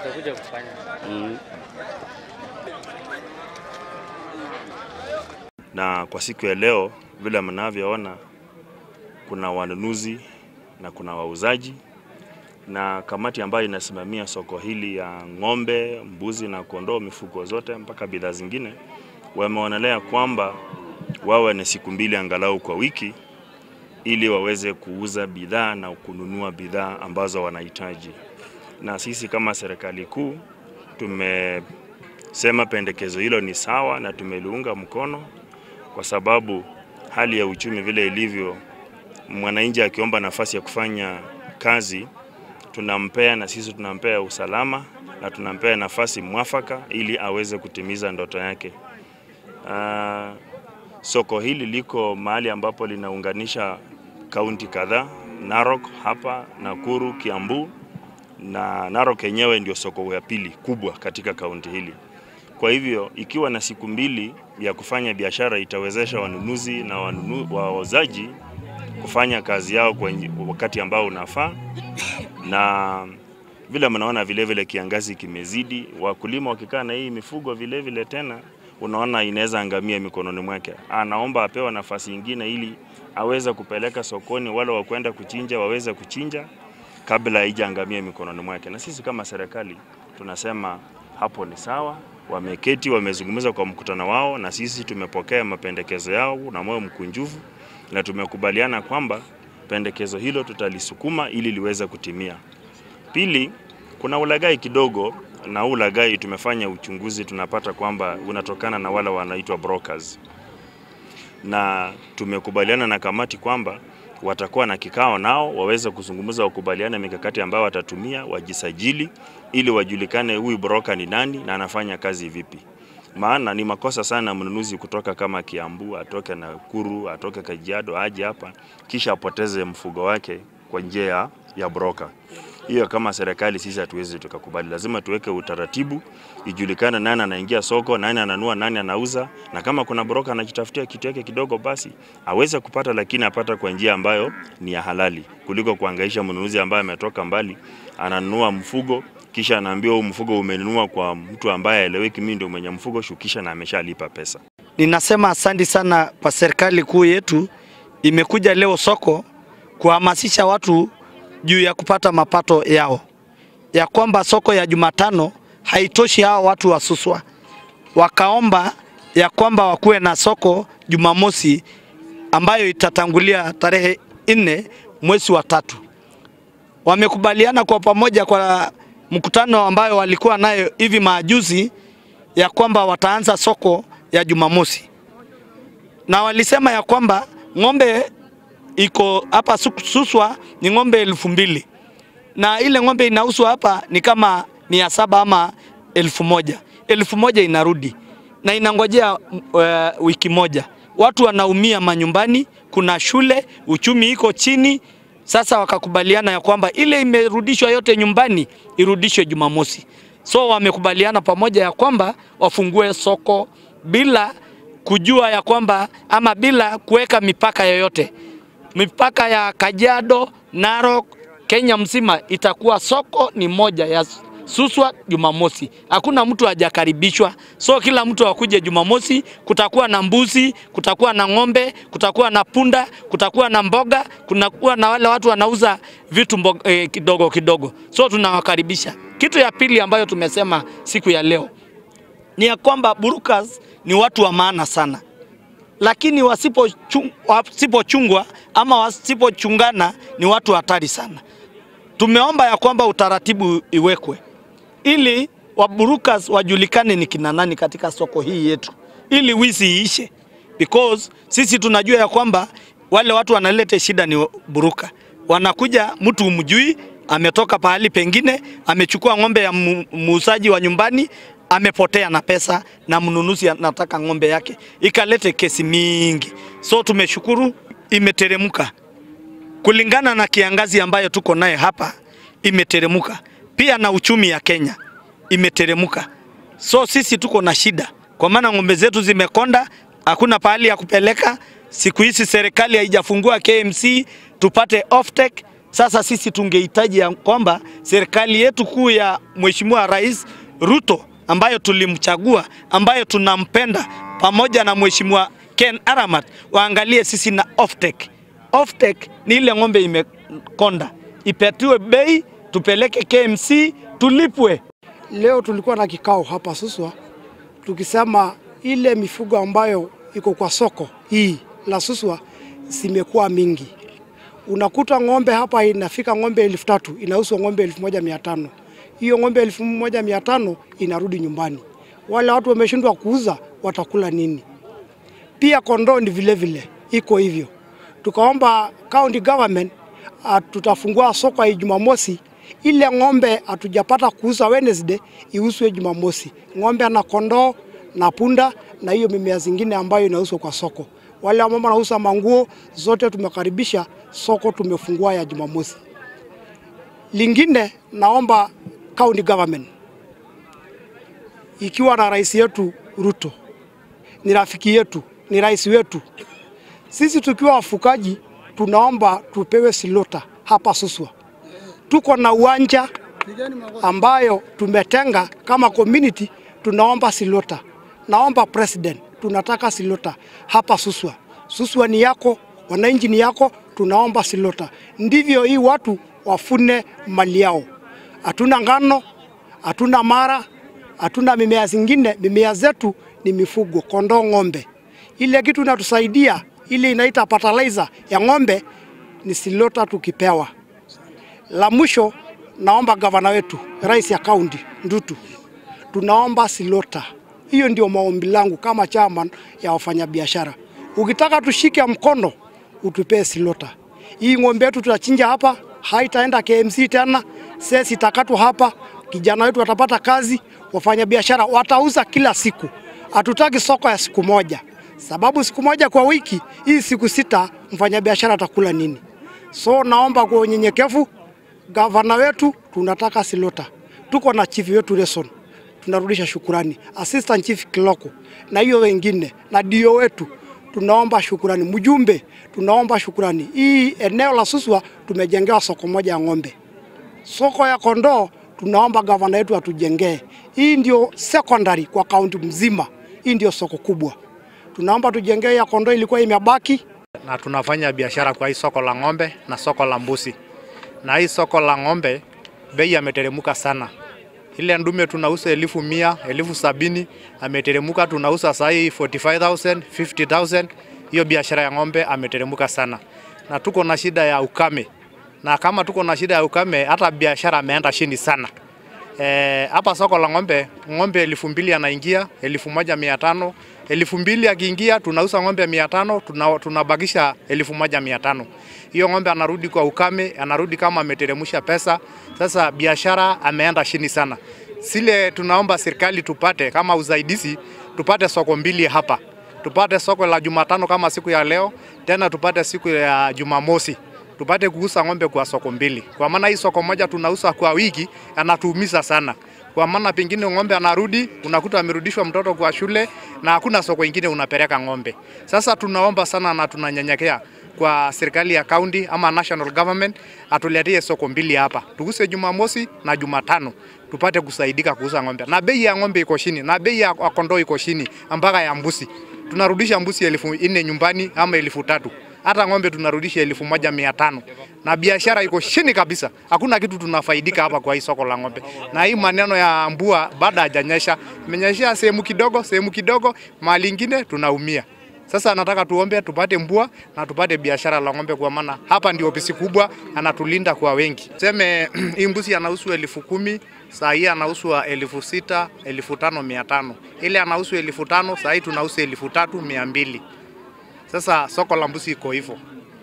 utakuja kufanya. Mm. Na kwa siku ya leo vile mnavyoona, kuna wanunuzi na kuna wauzaji na kamati ambayo inasimamia soko hili ya ng'ombe, mbuzi na kondoo, mifugo zote mpaka bidhaa zingine, wameonelea kwamba wawe na siku mbili angalau kwa wiki ili waweze kuuza bidhaa na kununua bidhaa ambazo wanahitaji. Na sisi kama serikali kuu tumesema pendekezo hilo ni sawa na tumeliunga mkono kwa sababu hali ya uchumi vile ilivyo, mwananchi akiomba nafasi ya kufanya kazi tunampea na sisi tunampea usalama na tunampea nafasi mwafaka ili aweze kutimiza ndoto yake. Uh, soko hili liko mahali ambapo linaunganisha kaunti kadhaa, Narok hapa, Nakuru, Kiambu na Narok yenyewe ndio soko ya pili kubwa katika kaunti hili. Kwa hivyo ikiwa na siku mbili ya kufanya biashara itawezesha wanunuzi na wanunu, wauzaji kufanya kazi yao kwa wakati ambao unafaa, na vile mnaona vile vile kiangazi kimezidi, wakulima wakikaa na hii mifugo vile vile tena unaona inaweza angamia mikononi mwake. Anaomba apewa nafasi nyingine ili aweze kupeleka sokoni, wale wa kwenda kuchinja waweze kuchinja kabla haijaangamia mikononi mwake. Na sisi kama serikali tunasema hapo ni sawa, wameketi wamezungumza kwa mkutano wao, na sisi tumepokea mapendekezo yao na moyo mkunjufu, na tumekubaliana kwamba pendekezo hilo tutalisukuma ili liweze kutimia. Pili, kuna ulaghai kidogo, na huu ulaghai tumefanya uchunguzi, tunapata kwamba unatokana na wale wanaitwa brokers, na tumekubaliana na kamati kwamba watakuwa na kikao nao waweze kuzungumza, wakubaliana mikakati ambayo watatumia, wajisajili ili wajulikane huyu broker ni nani na anafanya kazi vipi. Maana ni makosa sana mnunuzi kutoka kama Kiambu atoke Nakuru atoke Kajiado aje hapa kisha apoteze mfugo wake kwa njia ya, ya broker. Hiyo kama serikali sisi hatuwezi tukakubali. Lazima tuweke utaratibu, ijulikane nani anaingia soko, nani ananua, nani anauza, na kama kuna broker anajitafutia kitu yake kidogo, basi aweze kupata, lakini apata kwa njia ambayo ni ya halali, kuliko kuangaisha mnunuzi ambaye ametoka mbali ananunua mfugo kisha anaambiwa huu mfugo umenunua kwa mtu ambaye haeleweki, mimi ndio mwenye mfugo, shukisha na ameshalipa pesa. Ninasema asante sana kwa serikali kuu yetu, imekuja leo soko kuhamasisha watu juu ya kupata mapato yao, ya kwamba soko ya Jumatano haitoshi hao watu wa Suswa, wakaomba ya kwamba wakuwe na soko Jumamosi ambayo itatangulia tarehe nne mwezi wa tatu. Wamekubaliana kwa pamoja kwa mkutano ambayo walikuwa nayo hivi majuzi ya kwamba wataanza soko ya Jumamosi, na walisema ya kwamba ng'ombe iko hapa Suswa ni ng'ombe elfu mbili na ile ng'ombe inauzwa hapa ni kama mia saba ama elfu moja elfu moja inarudi na inangojea uh, wiki moja. Watu wanaumia manyumbani, kuna shule, uchumi iko chini. Sasa wakakubaliana ya kwamba ile imerudishwa yote nyumbani irudishwe Jumamosi. So wamekubaliana pamoja ya kwamba wafungue soko bila kujua ya kwamba ama bila kuweka mipaka yoyote. Mipaka ya Kajiado, Narok, Kenya mzima itakuwa soko ni moja ya Suswa Jumamosi. Hakuna mtu hajakaribishwa, so kila mtu akuje Jumamosi. Kutakuwa na mbuzi, kutakuwa na ng'ombe, kutakuwa na punda, kutakuwa na mboga, kunakuwa na wale watu wanauza vitu mboga, eh, kidogo kidogo, so tunawakaribisha. Kitu ya pili ambayo tumesema siku ya leo ni ya kwamba burukas ni watu wa maana sana, lakini wasipochungwa wasipo ama wasipochungana ni watu hatari sana. Tumeomba ya kwamba utaratibu iwekwe ili waburukas wajulikane ni kina nani katika soko hii yetu, ili wizi iishe, because sisi tunajua ya kwamba wale watu wanaleta shida ni buruka. Wanakuja mtu umjui, ametoka pahali pengine, amechukua ng'ombe ya muuzaji wa nyumbani, amepotea na pesa, na mnunuzi anataka ng'ombe yake, ikalete kesi mingi. So tumeshukuru imeteremka kulingana na kiangazi ambayo tuko naye hapa, imeteremka pia na uchumi ya Kenya imeteremka. So sisi tuko na shida, kwa maana ng'ombe zetu zimekonda, hakuna pahali ya kupeleka. Siku hizi serikali haijafungua KMC tupate offtake. Sasa sisi tungehitaji ya kwamba serikali yetu kuu ya Mheshimiwa Rais Ruto ambayo tulimchagua, ambayo tunampenda, pamoja na Mheshimiwa Ken Aramat waangalie sisi na offtake. Offtake ni ile ng'ombe imekonda, ipatiwe bei, tupeleke KMC, tulipwe. Leo tulikuwa na kikao hapa Suswa tukisema ile mifugo ambayo iko kwa soko hii la Suswa zimekuwa mingi. Unakuta ng'ombe hapa inafika ng'ombe elfu tatu inauzwa ng'ombe elfu moja mia tano hiyo ng'ombe elfu moja mia tano inarudi nyumbani. Wale watu wameshindwa kuuza watakula nini? Pia kondoo ni vile vile iko hivyo. Tukaomba county government uh, tutafungua soko ya Jumamosi ile ng'ombe hatujapata kuuza Wednesday iuzwe Jumamosi. Ng'ombe na kondoo na punda na hiyo mimea zingine ambayo inauzwa kwa soko. Wale ambao wanauza manguo zote tumekaribisha soko, tumefungua ya Jumamosi. Lingine naomba county government ikiwa na rais yetu Ruto, ni rafiki yetu, ni rais wetu. Sisi tukiwa wafukaji tunaomba tupewe silota hapa Suswa. Tuko na uwanja ambayo tumetenga kama community, tunaomba silota. Naomba president, tunataka silota hapa Suswa. Suswa ni yako, wananchi ni yako, tunaomba silota. Ndivyo hii watu wafune mali yao. Hatuna ngano, hatuna mara, hatuna mimea zingine. Mimea zetu ni mifugo, kondoo, ng'ombe. Ile kitu inatusaidia ile inaita fertilizer ya ng'ombe ni silota tukipewa. La mwisho, naomba gavana wetu, rais ya kaunti Ndutu, tunaomba silota. Hiyo ndio maombi langu kama chairman ya wafanyabiashara. Ukitaka tushike mkono, utupee silota. Hii ng'ombe yetu tutachinja hapa, haitaenda KMC tena, sesi itakatwa hapa, kijana wetu watapata kazi, wafanyabiashara watauza kila siku. Hatutaki soko ya siku moja, sababu siku moja kwa wiki, hii siku sita, mfanyabiashara atakula nini? So naomba kwa unyenyekevu, gavana wetu, tunataka silota. Tuko na chief wetu Reson, tunarudisha shukurani, assistant chief Kiloko na hiyo wengine na dio wetu, tunaomba shukurani. Mjumbe, tunaomba shukurani. Hii eneo la Suswa tumejengewa soko moja ya ng'ombe, soko ya kondoo tunaomba gavana wetu atujengee. Hii ndio secondary kwa kaunti mzima, hii ndio soko kubwa. Tunaomba tujengee ya kondoo, ilikuwa imebaki na tunafanya biashara kwa hii soko la ng'ombe na soko la mbuzi. Na hii soko la ng'ombe bei ameteremuka sana. Ile ndume tunauza elfu mia, elfu sabini ameteremuka, tunauza saa hii 45,000, 50,000. Hiyo biashara ya ng'ombe ameteremuka sana, na tuko na shida ya ukame, na kama tuko na shida ya ukame, hata biashara ameenda chini sana. Eh, hapa soko la ng'ombe, ng'ombe elfu mbili anaingia, elfu moja mia tano elfu mbili akiingia, tunauza ng'ombe mia tano tuna, tunabakisha elfu moja mia tano Hiyo ng'ombe anarudi kwa ukame, anarudi kama ameteremusha pesa. Sasa biashara ameenda chini sana. Sile tunaomba serikali tupate kama usaidizi, tupate soko mbili hapa, tupate soko la Jumatano kama siku ya leo, tena tupate siku ya Jumamosi tupate kuuza ng'ombe kwa soko mbili, kwa maana hii soko moja tunauza kwa wiki anatuumiza sana, kwa maana pengine ng'ombe anarudi, unakuta amerudishwa mtoto kwa shule na hakuna soko ingine unapeleka ng'ombe. Sasa tunaomba sana na tunanyenyekea kwa serikali ya county ama national government atuletee soko mbili hapa, tuuse Jumamosi na Jumatano tupate kusaidika kuuza ng'ombe, na bei ya ng'ombe iko chini na bei ya kondoo iko chini mpaka ya mbuzi. Tunarudisha mbuzi elfu nne nyumbani ama elfu tatu hata ng'ombe tunarudisha elfu moja mia tano na biashara iko chini kabisa. Hakuna kitu tunafaidika hapa kwa hii soko la ng'ombe, na hii maneno ya mbua baada hajanyesha, imenyeshea sehemu kidogo sehemu kidogo, mahali ingine tunaumia. Sasa nataka tuombe tupate mbua na tupate biashara la ng'ombe, kwa maana hapa ndio ofisi kubwa, anatulinda kwa wengi. Seme hii mbuzi anauzwa elfu kumi saa hii anauzwa elfu sita elfu tano mia tano ile anauzwa elfu tano saa hii tunauza elfu tatu mia mbili sasa soko la mbuzi iko hivyo.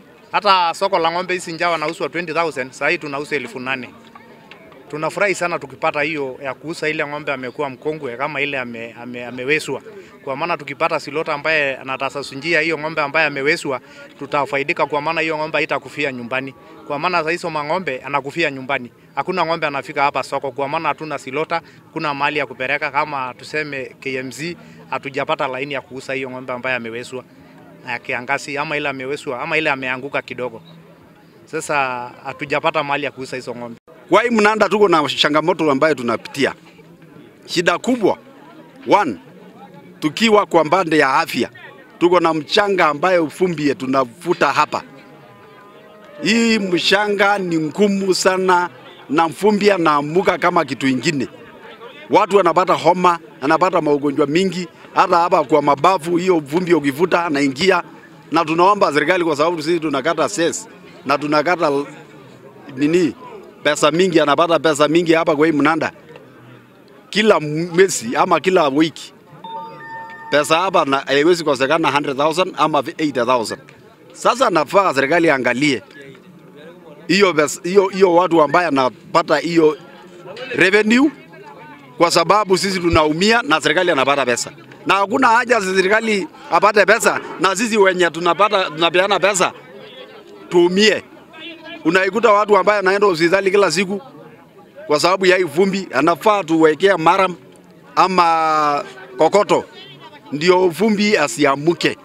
Hata soko la ng'ombe hizi njao nauzwa 20000 sasa hii tunauza elfu nane. Tunafurahi sana tukipata hiyo ya kuuza ile ng'ombe amekuwa mkongwe kama ile ame, ame, ameweswa. Kwa maana tukipata silota ambaye anatasasunjia hiyo ng'ombe ambaye ameweswa, tutafaidika kwa maana hiyo ng'ombe haitakufia nyumbani. Kwa maana sasa hizo mang'ombe anakufia nyumbani. Hakuna ng'ombe anafika hapa soko kwa maana hatuna silota, kuna mahali ya kupeleka kama tuseme KMZ, hatujapata laini ya kuuza hiyo ng'ombe ambaye ameweswa ya kiangazi ama ile ameweswa ama ile ameanguka kidogo. Sasa hatujapata mahali ya kuuza hizo ng'ombe. Kwa hii mnanda tuko na changamoto ambayo tunapitia. Shida kubwa one, tukiwa kwa mbande ya afya, tuko na mchanga ambayo fumbi tunavuta hapa. Hii mchanga ni ngumu sana na mfumbi anaamuka kama kitu ingine. Watu wanapata homa, anapata maugonjwa mingi, hata hapa kwa mabavu, hiyo vumbi ukivuta anaingia, na tunaomba serikali, kwa sababu sisi tunakata ses na tunakata l- nini pesa mingi, anapata pesa mingi hapa kwa hii mnanda kila mwezi ama kila wiki. Pesa hapa na- haiwezi kosekana 100,000 ama 80,000. Sasa nafaa serikali angalie hiyo pesa- hiyo hiyo watu ambaye anapata hiyo revenue, kwa sababu sisi tunaumia na serikali anapata pesa, na hakuna haja serikali apate pesa na sisi wenye tunapata tunapeana pesa tuumie. Unaikuta watu ambaye anaenda hospitali kila siku kwa sababu ya hii vumbi, anafaa tuwekea maram ama kokoto ndio vumbi asiamuke.